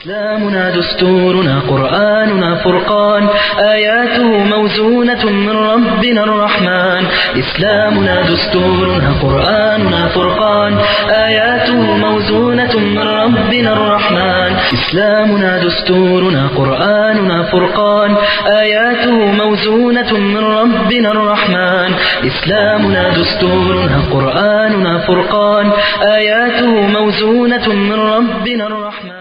إسلامنا دستورنا قرآننا فرقان آياته موزونة من ربنا الرحمن إسلامنا دستورنا قرآننا فرقان آياته موزونة من ربنا الرحمن إسلامنا دستورنا قرآننا فرقان آياته موزونة من ربنا الرحمن إسلامنا دستورنا قرآننا فرقان آياته موزونة من ربنا الرحمن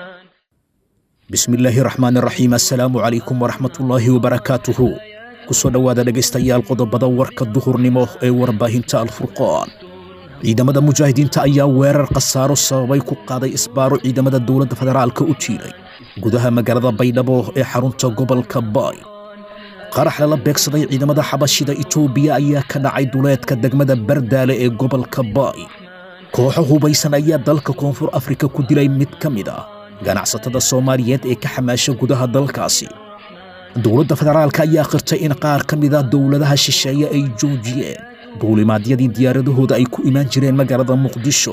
bismillaahi raxmaan raxiim assalaamu calaykum waraxmatullaahi wabarakaatuhu ku soo dhowaada dhegaystayaal qodobada warka duhurnimo ee warbaahinta alfurqaan ciidamada mujaahidiinta ayaa weerar khasaaro sababay ku qaaday isbaaro ciidamada dowladda federaalka u jiiray gudaha magaalada baydhabo ee xarunta gobolka baay qarax lala beegsaday ciidamada xabashida itoobiya ayaa ka dhacay duleedka degmada bardaale ee gobolka baay kooxo hubaysan ayaa dalka koonfur afrika ku dilay mid ka mid ah ganacsatada soomaaliyeed ee ka xamaasha gudaha dalkaasi dowladda federaalka ayaa qirtay in qaar ka mida dowladaha shisheeye ay joojiyeen duulimaadyadii diyaaradahooda ay ku imaan jireen magaalada muqdisho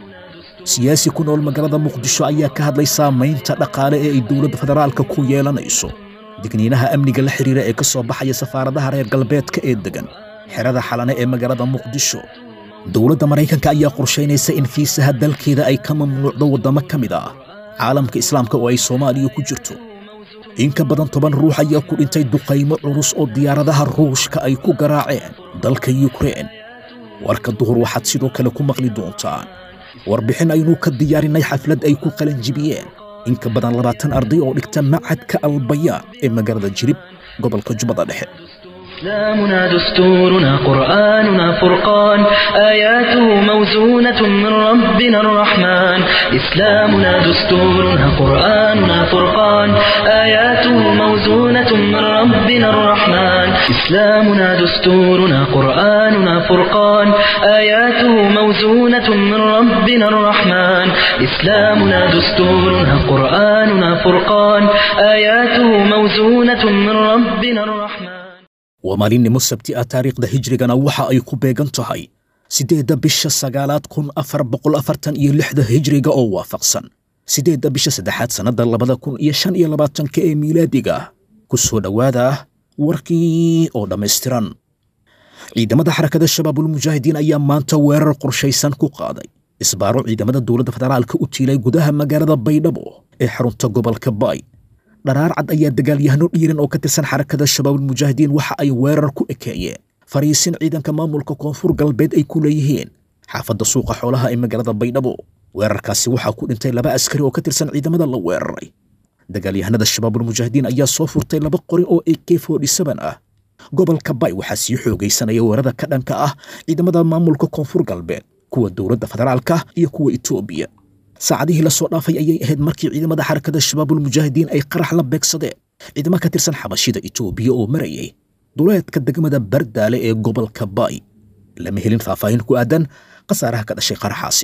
siyaasi ku nool magaalada muqdisho ayaa ka hadlay saamaynta dhaqaale ee ay dowladda federaalka ku yeelanayso digniinaha amniga la xidhiira ee ka soo baxaya safaaradaha reer galbeedka ee degan xerada xalane ee magaalada muqdisho dowladda maraykanka ayaa qorshaynaysa in fiisaha dalkeeda ay ka mamnuucdo waddamo ka mid ah caalamka islaamka oo ay soomaaliya ku jirto in ka badan toban ruux ayaa ku dhintay duqaymo culus oo diyaaradaha ruushka ay ku garaaceen dalka yukrain warka duhur waxaad sidoo kale ku maqli doontaan warbixin aynu ka diyaarinay xaflad ay ku qalanjibiyeen in ka badan labaatan arday oo dhigta macadka albayaan ee magaalada jirib gobolka jubbada dhexe إسلامنا دستورنا قرآننا فرقان آياته موزونة من ربنا الرحمن إسلامنا دستورنا قرآننا فرقان آياته موزونة من ربنا الرحمن إسلامنا دستورنا قرآننا فرقان آياته موزونة من ربنا الرحمن إسلامنا دستورنا قرآننا فرقان آياته موزونة من ربنا الرحمن waa maalinimo sabti ah taariikhda hijrigana waxa ay ku beegan tahay siddeedda bisha sagaalaad kun afar boqol afartan iyo lixda hijriga oo waafaqsan siddeedda bisha saddexaad sannadda labada kun iyo shan iyo labaatanka ee miilaadiga ku soo dhowaada warkii oo dhammaystiran ciidamada xarakada shabaabulmujaahidiin ayaa maanta weerar qorshaysan ku qaaday isbaaro ciidamada dowladda federaalka u tiilay gudaha magaalada baydhabo ee xarunta gobolka baay dharaar cad ayaa dagaalyahano dhiiran oo ka tirsan xarakada shabaabulmujaahidiin waxa ay weerar ku ekeeyeen fariisin ciidanka maamulka koonfur galbeed ay ku leeyihiin xaafadda suuqa xoolaha ee magaalada baydhabo weerarkaasi waxaa ku dhintay laba askari oo ka tirsan ciidamada la weeraray dagaalyahanada shabaabulmujaahidiin ayaa soo furtay laba qori oo a k ah gobolka bay waxaa sii xoogaysanaya weerada ka dhanka ah ciidamada maamulka koonfur galbeed kuwa dowladda federaalka iyo kuwa etoobiya saacadihii la soo dhaafay ayay ahayd markii ciidamada xarakada shabaabulmujaahidiin ay qarax la beegsadeen ciidamo ka tirsan xabashida itoobiya oo marayay duleedka degmada bardaale ee gobolka baay lama helin faahfaahin ku aadan khasaaraha ka dhashay qaraxaasi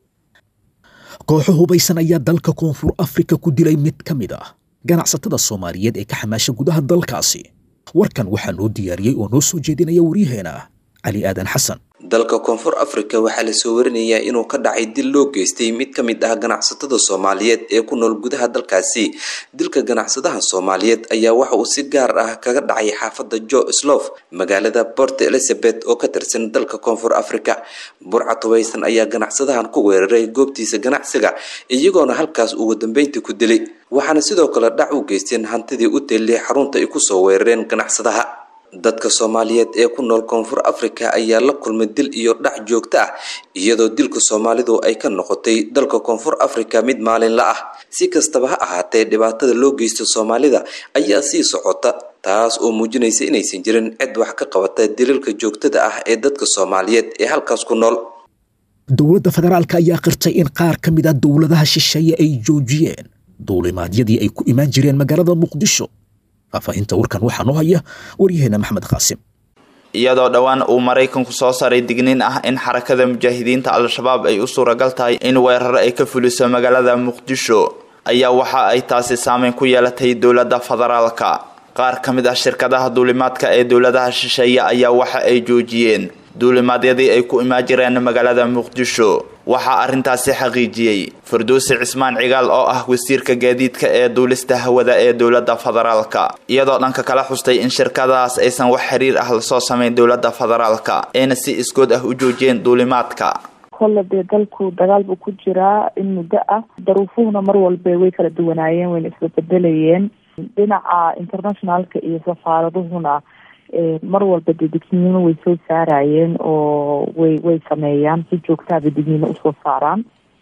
kooxo hubaysan ayaa dalka koonfur afrika ku dilay mid ka mid ah ganacsatada soomaaliyeed ee ka xamaasha gudaha dalkaasi warkan waxaa noo diyaariyey oo noo soo jeedinaya waryaheena cali aadan xasan dalka koonfur afrika waxaa lasoo warinayaa inuu ka dhacay dil loo geystay mid ka mid ah ganacsatada soomaaliyeed ee ku nool gudaha dalkaasi dilka ganacsadaha soomaaliyeed ayaa waxa uu si gaar ah kaga dhacay xaafadda jo slof magaalada port elizabeth oo ka tirsan dalka koonfur afrika burca tubaysan ayaa ganacsadahan ku weeraray goobtiisa ganacsiga iyagoona halkaas ugu dambeyntii ku dilay waxaana sidoo kale dhac u geysteen hantidii u teellay xarunta ay kusoo weerareen ganacsadaha dadka soomaaliyeed ee ku nool koonfur afrika ayaa la kulmay dil iyo dhac joogto ah iyadoo dilka soomaalidu ay ka noqotay dalka koonfur afrika mid maalinla ah si kastaba ha ahaatee dhibaatada loo geysto soomaalida ayaa sii socota taas oo muujinaysa inaysan jirin cid wax ka qabata daliilka joogtada ah ee dadka soomaaliyeed ee halkaas ku nool dowladda federaalka ayaa qirtay in qaar ka mid a dowladaha shisheeye ay joojiyeen duulimaadyadii ay ku imaan jireen magaalada muqdisho faahfaahinta warkan waxaa noo haya waryaheena maxmed qaasim iyadoo dhowaan uu maraykanku soo saaray digniin ah in xarakada mujaahidiinta al-shabaab ay u suuragal tahay in weerar ay ka fuliso magaalada muqdisho ayaa waxa ay taasi saameyn ku yeelatay dowladda federaalka qaar ka mid ah shirkadaha duulimaadka ee dowladaha shisheeye ayaa waxa ay joojiyeen duulimaadyadii ay ku imaan jireen magaalada muqdisho waxaa arrintaasi xaqiijiyey farduusi cismaan cigaal oo ah wasiirka gaadiidka ee duulista hawada ee dowladda federaalka iyadoo dhanka kala xustay in shirkadaas aysan wax xiriir ah lasoo samayn dowladda federaalka ayna si iskood ah u joojiyeen duulimaadka kolle dee dalku dagaal buu ku jiraa in muddo ah daruufuhuna mar walba way kala duwanaayeen wayna isbabedelayeen dhinaca internationalka iyo safaaraduhuna mar walba dee digniino way soo saarayeen oo way way sameeyaan si joogtaaba digniino usoo saaraan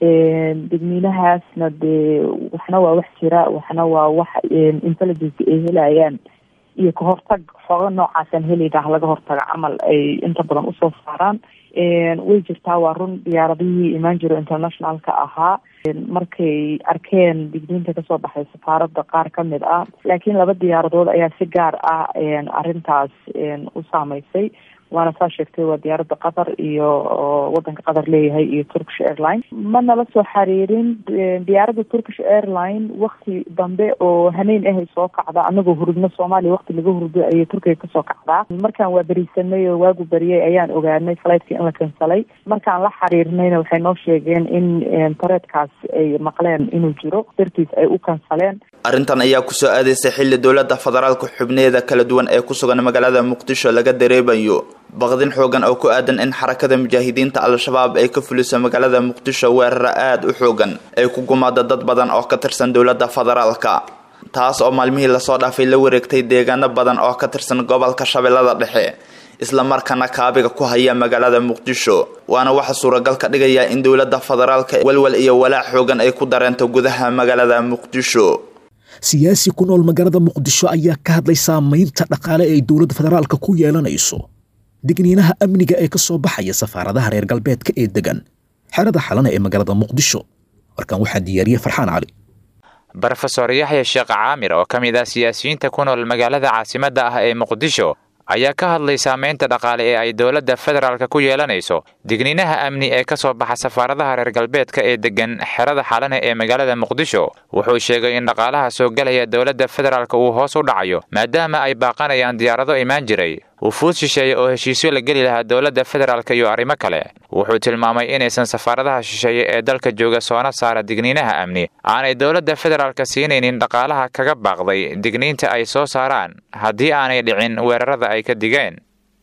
digniinahaasna dee waxna waa wax jira waxna waa wax intelligence ay helayaan iyo kahortag xooga noocaasaan helayna laga hortaga camal ay inta badan usoo saaraan way jirtaa waa run diyaaradihii imaan jiro internationalka ahaa markay arkeen digniinta kasoo baxay safaaradda qaar ka mid ah laakiin laba diyaaradood ayaa si gaar ah arrintaas u saameysay waana saa sheegtay waa diyaaradda qatar iyo wadanka qatar leeyahay iyo turkish airline ma nala soo xiriirin diyaaradda turkish airline wakti dambe oo haneyn ahay soo kacda anagoo hurudno soomaaliya wakti laga hurdo ayay turkiga kasoo kacdaa markaan waa berisanay oo waagu beriyay ayaan ogaanay flightki in la kansalay markaan la xiriirnayna waxay noo sheegeen in tareedkaas ay maqleen inuu jiro dartiis ay u kansaleen arrintan ayaa kusoo aadaysay xilli dowladda federaalka xubneeda kala duwan ee ku sugan magaalada muqdisho laga dareemayo baqdin xoogan oo ku aadan in xarakada mujaahidiinta al-shabaab ay ka fuliso magaalada muqdisho weerara aada u xoogan ay ku gumaada dad badan oo ka tirsan dowladda federaalka taas oo maalmihii lasoo dhaafay la wareegtay deegaano badan oo ka tirsan gobolka shabeellada dhexe isla markaana kaabiga ku haya magaalada muqdisho waana waxa suuragal ka dhigaya in dowladda federaalka walwal iyo walaac xoogan ay ku dareento gudaha magaalada muqdisho siyaasi ku nool magaalada muqdisho ayaa ka hadlay saamaynta dhaqaale ee ay dowladda federaalka ku yeelanayso digniinaha amniga ee ka soo baxaya safaaradaha reer galbeedka ee degan xerada xalana ee magaalada muqdisho warkan waxaa diyaariyey farxaan cali brofesor yaxya sheekh caamir oo ka mid ah siyaasiyiinta ku nool magaalada caasimadda ah ee muqdisho ayaa ka hadlay saamaynta dhaqaale ee ay dowladda federaalka ku yeelanayso digniinaha amni ee ka soo baxa safaaradaha reer galbeedka ee degan xerada xalane ee magaalada muqdisho wuxuu sheegay in dhaqaalaha soo gelaya dowladda federaalka uu hoos u dhacayo maadaama ay baaqanayaan diyaarado imaan jiray wufuud shisheeye oo heshiisyo la geli lahaa dowladda federaalka iyo arrimo kale wuxuu tilmaamay inaysan safaaradaha shisheeye ee dalka jooga soona saara digniinaha amni aanay dowladda federaalka siinaynin dhaqaalaha kaga baaqday digniinta ay soo saaraan haddii aanay dhicin weerarada ay ka digeen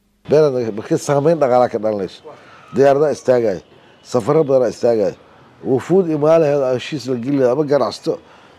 marka saamayn dhaqaalaa ka dhalanayso diyaaradaa istaagaya safaro badanaa istaagaya wufuud imaalaheeda heshiis la geli laha ama ganacsato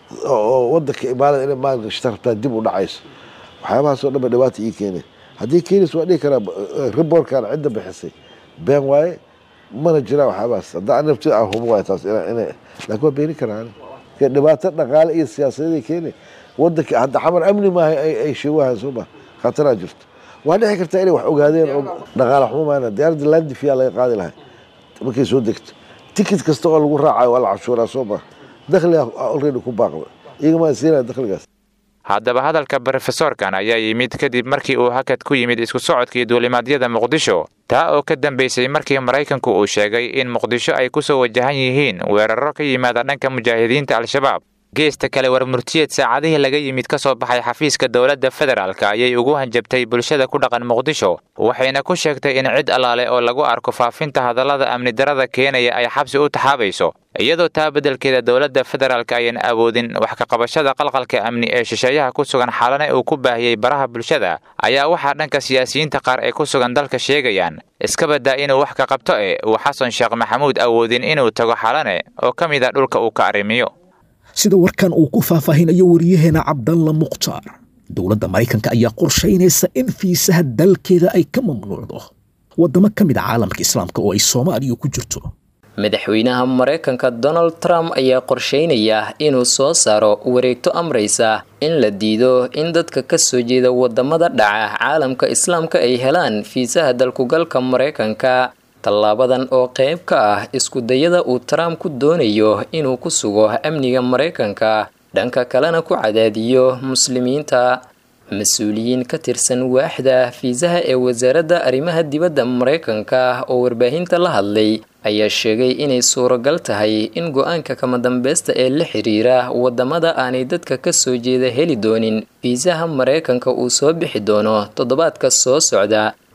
oo wadanka imaalada inay maalgashata rabtaa dib u dhacayso waxyaabahaasoo dhan ba dhibaata ii keenay haddii keenis waa dhihi karaa riboorkan cidda bixisay been waaye mana jiraan waxyaabahaas haddaa nafti aan hubo waay taas ina laakiin waa beeni karaan dhibaato dhaqaale iyo siyaasadeeday keeni wadanka hadda xamar amni maaha ay sheegahan soo ma khataraa jirto waa dhici kartaa inay wax ogaadeen oo dhaqaale xumo maana diyaaradda landifiyaa laga qaadi lahay markay soo degto tikit kasta oo lagu raacayo waa la cashuuraa soo ma dakhliga already ku baaqda iyagama siinaya dakhligaas haddaba hadalka brofesorkan ayaa yimid kadib markii uu hakad ku yimid isku socodkii duulimaadyada muqdisho taa oo ka dambaysay markii maraykanku uu sheegay in muqdisho ay ku soo wajahan yihiin weeraro ka yimaada dhanka mujaahidiinta al-shabaab geesta kale war murtiyeed saacadihii laga yimid ka soo baxay xafiiska dowladda federaalka ayay ugu hanjabtay bulshada ku dhaqan muqdisho waxayna ku sheegtay in cid allaale oo lagu arko faafinta hadallada amni darada keenaya ay xabsi u taxaabayso iyadoo taa beddelkeeda dowladda federaalka ayan awoodin wax ka qabashada qalqalka amni ee shisheeyaha ku sugan xalane uu ku baahiyey baraha bulshada ayaa waxaa dhanka siyaasiyiinta qaar ee ku sugan dalka sheegayaan iska baddaa inuu wax ka qabto e uu xasan sheekh maxamuud awoodin inuu tago xalane oo ka mid a dhulka uu ka arrimiyo sida warkan uu ku faahfaahinayo wariyaheena cabdalla mukhtaar dowladda maraykanka ayaa qorshaynaysa in fiisaha dalkeeda ay ka mamnuucdo waddamo ka mid a caalamka islaamka oo ay soomaaliya ku jirto madaxweynaha maraykanka donald trump ayaa qorsheynaya inuu soo saaro wareegto amraysa in la diido in dadka ka soo jeeda wadamada dhaca caalamka islaamka ay helaan fiisaha dalkugalka maraykanka tallaabadan oo qayb ka ah iskudayada uu trump ku doonayo inuu ku sugo amniga maraykanka dhanka kalena ku cadaadiyo muslimiinta mas-uuliyiin ka tirsan waaxda fiisaha ee wasaaradda arrimaha dibadda maraykanka oo warbaahinta la hadlay ayaa sheegay inay suuragal tahay in go-aanka kama dambeysta ee la xiriira wadamada aanay dadka ka soo jeeda heli doonin fiisaha maraykanka uu soo bixi doono toddobaadka soo socda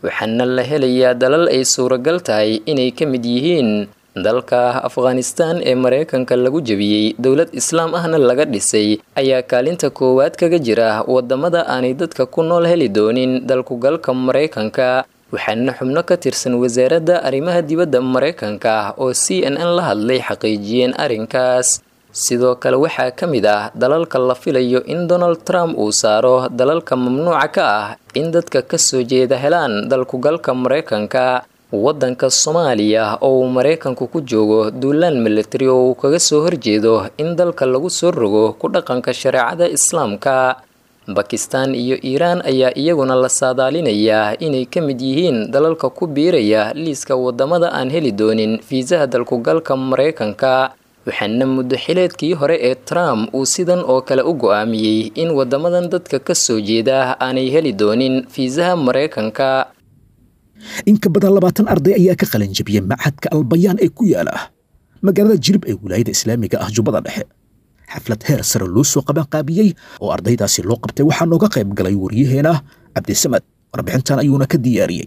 waxaana la helayaa dalal ay suuragal tahay inay ka mid yihiin dalka afghanistan ee mareykanka lagu jebiyey dowlad islaam ahna laga dhisay ayaa kaalinta koowaad kaga jira wadamada aanay dadka ku nool heli doonin dalkugalka mareykanka waxaana xubno ka tirsan wasaaradda arrimaha dibadda mareykanka oo c n n la hadlay xaqiijiyeen arrinkaas sidoo kale waxaa ka mid ah dalalka la filayo in donald trump uu saaro dalalka mamnuuca ka ah in dadka kasoo jeeda helaan dalkugalka mareykanka waddanka soomaaliya oo uu mareykanku ku joogo duulaan militari oo uu kaga soo horjeedo in dalka lagu soo rogo ku dhaqanka shareecada islaamka bakistan iyo iiraan ayaa iyaguna la saadaalinayaa inay ka mid yihiin dalalka ku biiraya liiska wadamada aan heli doonin fiisaha dalkugalka mareykanka waxaana muddo xileedkii hore ee trump uu sidan oo kale u go-aamiyey in wadamadan dadka kasoo jeeda aanay heli doonin fiisaha mareykanka in ka badan labaatan arday ayaa ka qalin jabiyey machadka albayaan ee ku yaala magaalada jilib ee wilaayada islaamiga ah jubbada dhexe xaflad heer sare loo soo qabanqaabiyey oo ardaydaasi loo qabtay waxaa nooga qayb galay waryaheena cabdisamad warbixintan ayuuna ka diyaariyey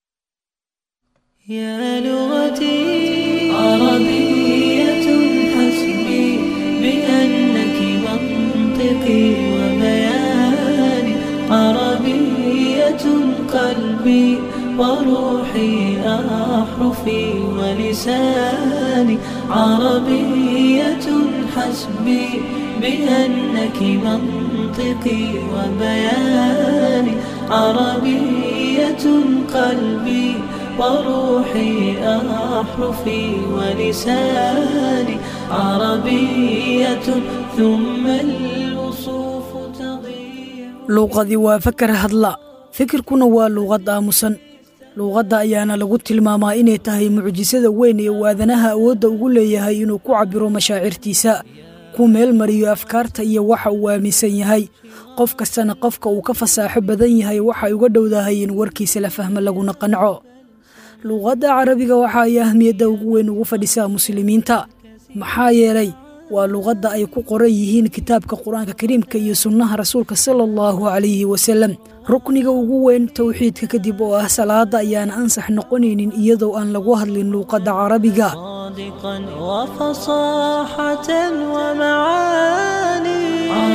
يا لغتي عربية حسبي بأنك منطقي وبياني عربية قلبي وروحي أحرفي ولساني عربية حسبي بأنك منطقي وبياني عربية قلبي وروحي أحرفي ولساني عربية ثم الوصوف تضيع luuqadii waa fakar hadla fikirkuna waa luuqad aamusan luuqadda ayaana lagu tilmaamaa inay tahay mucjisada weyn ee waadanaha awoodda ugu leeyahay inuu ku cabbiro mashaacirtiisa ku meel mariyo afkaarta iyo waxa uu aaminsan yahay qof kastana qofka uu ka fasaaxo badan yahay waxay uga dhowdahay in warkiisa la fahmo laguna qanco luuqadda carabiga waxa ay ahmiyadda ugu weyn ugu fadhisaa muslimiinta maxaa yeelay waa luuqadda ay ku qoran yihiin kitaabka qur-aanka kariimka iyo sunnaha rasuulka sala allahu calayhi wasalem rukniga ugu weyn towxiidka kadib oo ah salaada ayaana ansax noqonaynin iyadoo aan lagu hadlin luuqadda carabiga صادقا وفصاحة ومعاني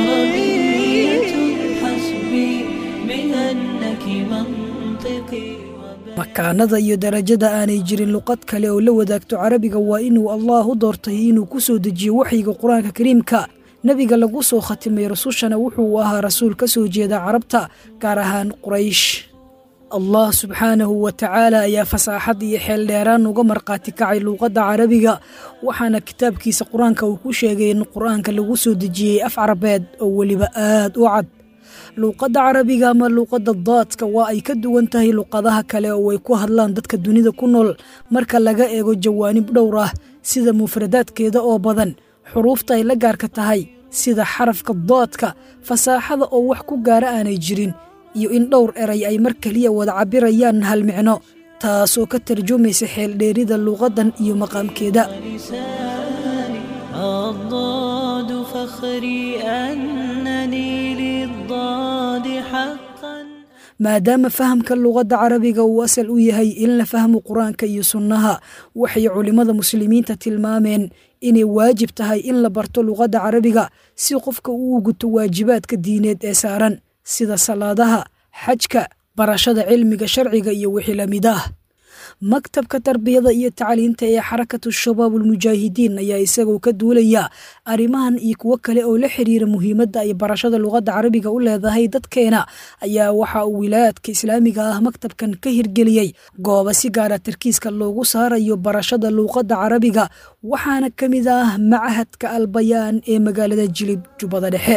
عربية حسبي بأنك منطقي makaanada iyo darajada aanay jirin luqad kale oo la wadaagto carabiga waa inuu allaah u doortay inuu ku soo dejiyo waxyiga qur-aanka kariimka nebiga lagu soo khatimay rasushana wuxuu ahaa rasuul ka soo jeeda carabta gaar ahaan quraysh allah subxaanahu wa tacaala ayaa fasaaxad iyo xeeldheeraan uga markhaati kacay luuqadda carabiga waxaana kitaabkiisa qur-aanka uu ku sheegay in qur-aanka lagu soo dejiyey af carabeed oo weliba aad u cad luuqadda carabiga ama luuqadda daadka waa ay ka duwan tahay luuqadaha kale oo ay ku hadlaan dadka dunida ku nool marka laga eego jawaanib dhowr ah sida mufradaadkeeda oo badan xuruufta ay la gaarka tahay sida xarafka daadka fasaaxada oo wax ku gaara aanay jirin iyo in dhowr eray ay mar keliya wada cabirayaan hal micno taasoo ka tarjumaysa xeeldheerida luuqaddan iyo maqaamkeeda لساني الضاد فخري أنني للضاد حقا maadaama fahamka luuqadda carabiga uu asal u yahay in la fahmo qur-aanka iyo sunnaha waxay culimmada muslimiinta tilmaameen inay waajib tahay in la barto luuqadda carabiga si qofka uu guto waajibaadka diineed ee saaran sida salaadaha xajka barashada cilmiga sharciga iyo wixii la mid ah maktabka tarbiyada iyo tacliinta ee xarakatu shabaab ulmujaahidiin ayaa isagoo ka duulaya arrimahan iyo kuwo kale oo la xiriira muhiimadda ay barashada luuqadda carabiga u leedahay dadkeena ayaa waxa uu wilaayaadka islaamiga ah maktabkan ka hirgeliyey gooba si gaara tarkiiska loogu saarayo barashada luuqadda carabiga waxaana ka mid ah machadka albayaan ee magaalada jilib jubbada dhexe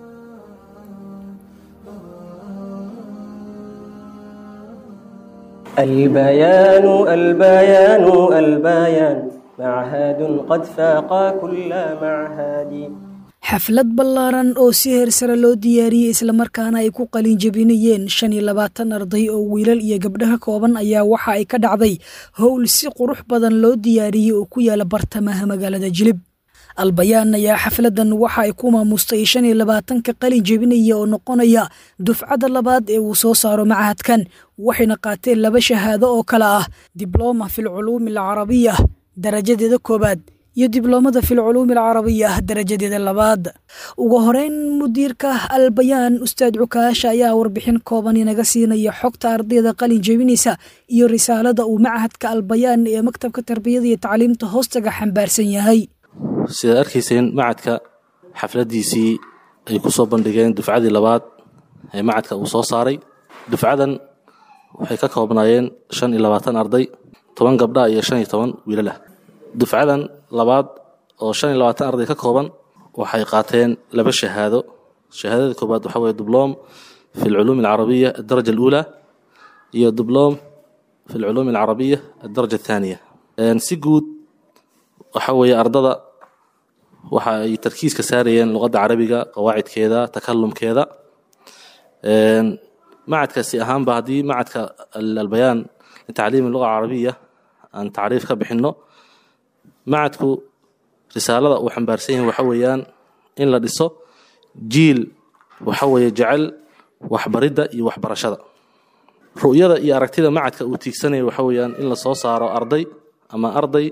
البيان البيان البيان معهد قد فاق كل معهد xaflad ballaaran oo si heer sare loo diyaariyey islamarkaana ay ku qalin jebinayeen shan iyo labaatan arday oo wiilal iyo gabdho ka kooban ayaa waxa ay ka dhacday howl si qurux badan loo diyaariyey oo ku yaala bartamaha magaalada jilib albayaan ayaa xafladan waxa ay ku maamustay shan iyo labaatanka qalin jebinaya oo noqonaya dufcadda labaad ee uu soo saaro machadkan waxayna qaateen laba shahaado oo kale ah diblooma filculuumi alcarabiya darajadeeda koowaad iyo dibloomada filculuumi alcarabiya darajadeeda labaad ugu horeyn mudiirka albayaan ustaad cukaasha ayaa warbixin kooban inaga siinaya xogta ardayda qalin jebinaysa iyo risaalada uu machadka albayaan ee maktabka tarbiyada iyo tacliimta hoostaga xambaarsan yahay sidaad arkayseen macadka xafladiisii ay ku soo bandhigeen dufcadii labaad ee macadka uu soo saaray dufcadan waxay ka koobnaayeen shan iyo labaatan arday toban gabdha iyo shan iyo toban wiilalah dufcadan labaad oo shan iyo labaatan arday ka kooban waxay qaateen laba shahaado shahaadada koobaad waxaa weye dibloom fi alculuum alcarabiya addaraja aluulaa iyo dibloom fi alculuum alcarabiya addaraja athaaniya si guud waxa weeye ardada waxa ay tarkiiska saarayeen luqadda carabiga qawaacidkeeda takalumkeeda macadkaasi ahaanba haddii macadka albayaan litacliimi luga carabiya aan tacriif ka bixinno macadku risaalada uu xambaarsan yahay waxa weeyaan in la dhiso jiil waxa weeye jecel waxbaridda iyo waxbarashada ru'yada iyo aragtida macadka uu tiigsanaya waxa weeyaan in la soo saaro arday ama arday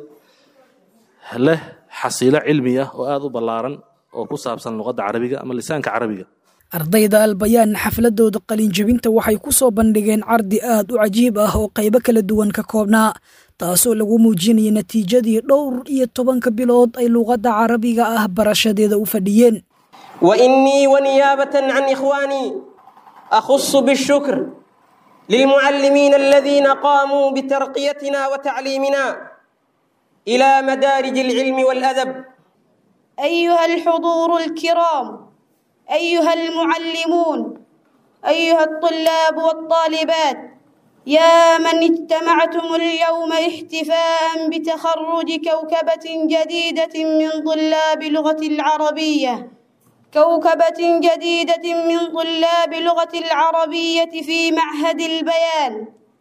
leh xasiilo cilmi ah oo aada u ballaaran oo ku saabsan luqadda carabiga ama lisaanka carabiga ardayda albayaan xafladooda qalinjebinta waxay ku soo bandhigeen cardi aad u cajiib ah oo qaybo kala duwan ka koobnaa taasoo lagu muujinaya natiijadii dhowr iyo tobanka bilood ay luqadda carabiga ah barashadeeda u fadhiyeen وإني ونيابة عن إخواني أخص بالشكر للمعلمين الذين قاموا بترقيتنا وتعليمنا إلى مدارج العلم والأدب أيها الحضور الكرام أيها المعلمون أيها الطلاب والطالبات يا من اجتمعتم اليوم احتفاء بتخرج كوكبة جديدة من طلاب لغة العربية كوكبة جديدة من طلاب لغة العربية في معهد البيان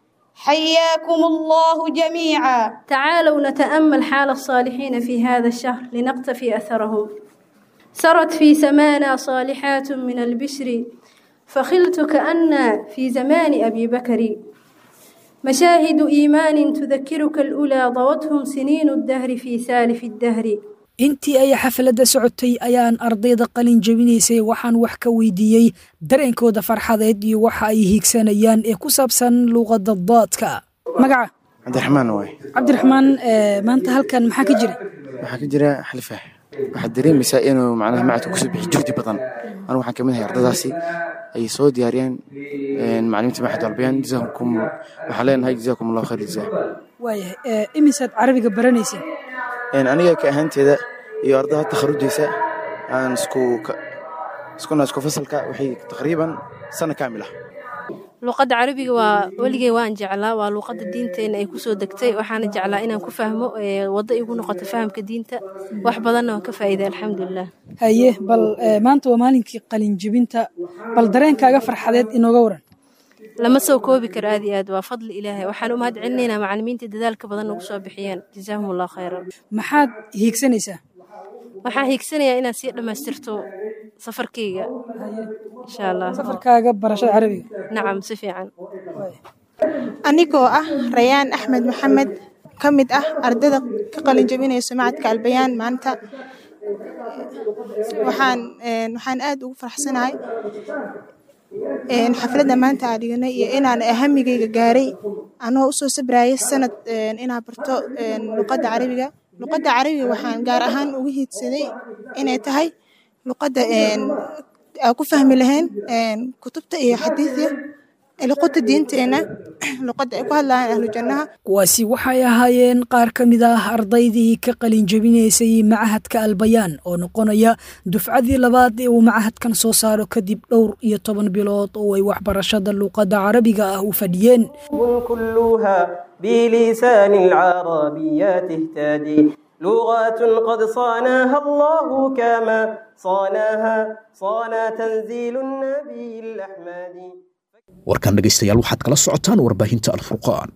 حياكم الله جميعا تعالوا نتأمل حال الصالحين في هذا الشهر لنقتفي أثرهم سرت في سمانا صالحات من البشر فخلت كأن في زمان أبي بكر مشاهد إيمان تذكرك الأولى ضوتهم سنين الدهر في سالف الدهر intii ay xafladda socotay ayaan ardayda qalin jebinaysay waxaan wax ka weydiiyey dareenkooda farxadeed iyo waxa ay hiigsanayaan ee ku saabsan luuqadda daadka magaca cabdiraxmaan waay cabdiraxmaan maanta halkan maxaa ka jira waxaa ka jira xalifaax waxaad dareemaysaa inuu macnaha macadka kusoo bixi juhdi badan anigu waxaan kamid ahay ardadaasi ay soo diyaariyeen macalimiinta maxad albayaan jazaakum waxaan leenahay jazaakum allahu khayr jazaa waayahay imisaad carabiga baranayseen aniga ka ahaanteeda iyo ardada takharujaysa aan isku iskuna isku fasalka waxay taqriiban sano kaamil ah luuqadda carabiga waa weligey waan jeclaa waa luuqadda diinteena ay kusoo degtay waxaana jeclaa inaan ku fahmo waddo igu noqoto fahamka diinta wax badanna waan ka faa'iiday alxamdulilah haye bal maanta waa maalinkii qalin jebinta bal dareenkaaga farxadeed inooga waran lama soo koobi karo aad iyo aad waa fadli ilaahay waxaan u mahad celinaynaa macalimiinta dadaalka badan nagu soo bixiyeen jazaahum allahu khayran maxaad hiigsanaysaa waxaan hiigsanayaa inaad sii dhammaystirto safarkayga insha allah safarkaaga barashada carabiga nacam si fiican anigoo ah rayaan axmed maxamed ka mid ah ardada ka qalin jebinayso macadka albayaan maanta waxaan waxaan aad ugu faraxsanahay xafladda maanta aa dhiganay iyo inaan ahamigayga gaaray anoo usoo sabrayay sanad inaa barto luqadda carabiga luqadda carabiga waxaan gaar ahaan uga hiidsaday inay tahay luqadda aa ku fahmi lahayn kutubta iyo xadiidya luqadda diinteena luqadda ay ku hadlayaan ahlu jannaha kuwaasi waxay ahaayeen qaar ka mid ah ardaydii ka qalin jebinaysay macahadka albayaan oo noqonaya dufcadii labaad ee uu macahadkan soo saaro kadib dhowr iyo toban bilood oo ay waxbarashada luuqadda carabiga ah u fadhiyeen كلها بلسان العربية تهتدي لغات قد صانها الله كما صانها صانا تنزيل النبي الأحمد warkan dhegaystayaal waxaad kala socotaan warbaahinta alfurqaan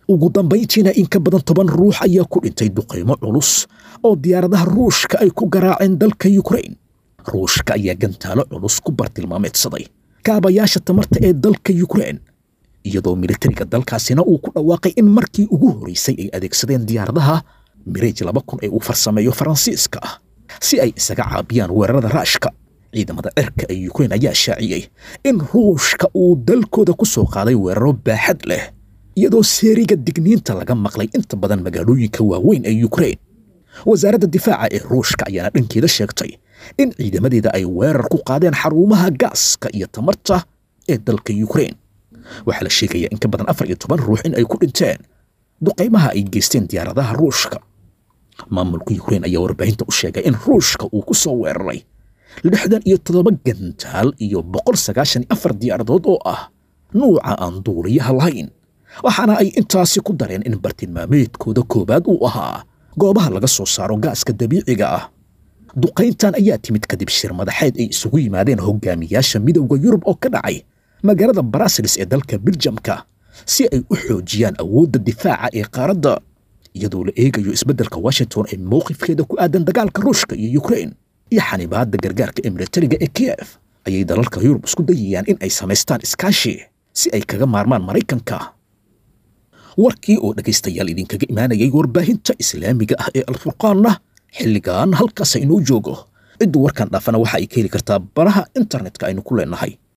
ugu dambayntiina in ka badan toban ruux ayaa ku dhintay duqaymo culus oo diyaaradaha ruushka ay ku garaaceen dalka yukrain ruushka ayaa gantaalo culus ku bartilmaameedsaday kaabayaasha tamarta ee dalka yukrain iyadoo militariga dalkaasina uu ku dhawaaqay in markii ugu horeysay ay adeegsadeen diyaaradaha mireej laba kun ee uu farsameeyo faransiiska ah si ay isaga caabiyaan weerarada raashka ciidamada cirka ee yukrain ayaa shaaciyey in ruushka uu dalkooda ku soo qaaday weeraro baaxad leh iyadoo seeriga digniinta laga maqlay inta badan magaalooyinka waaweyn ee yukrain wasaaradda difaaca ee ruushka ayaana dhankeeda sheegtay in ciidamadeeda ay weerar ku qaadeen xarumaha gaaska iyo tamarta ee dalka yukrain waxaa la sheegayaa in ka badan afar iyo toban ruux in ay ku dhinteen duqaymaha ay geysteen diyaaradaha ruushka maamulka yukrain ayaa warbaahinta u sheegay in ruushka uu ku soo weeraray lixdan iyo toddoba gantaal iyo boqol sagaashan iyo afar diyaaradood oo ah nuuca aan duuliyaha lahayn waxaana ay intaasi ku dareen in bartilmaameedkooda koowaad uu ahaa goobaha laga soo saaro gaaska dabiiciga ah duqayntan ayaa timid kadib shir madaxeed ay isugu yimaadeen hogaamiyaasha midowda yurub oo ka dhacay magaalada barasilis ee dalka biljamka si ay u xoojiyaan awoodda difaaca ee qaaradda iyadoo la eegayo isbeddelka washington ee mowqifkeeda ku aadan dagaalka ruushka iyo yukrain iyo xanibaadda gargaarka ee militariga ee kiyef ayay dalalka yurub isku dayayaan in ay samaystaan iskaashi si ay kaga maarmaan maraykanka warkii oo dhegaystayaal idinkaga imaanayay warbaahinta islaamiga ah ee alfurqaanna xilligan halkaas inoo joogo ciddu warkan dhaafana waxa ay ka heli kartaa baraha internetka aynu ku leenahay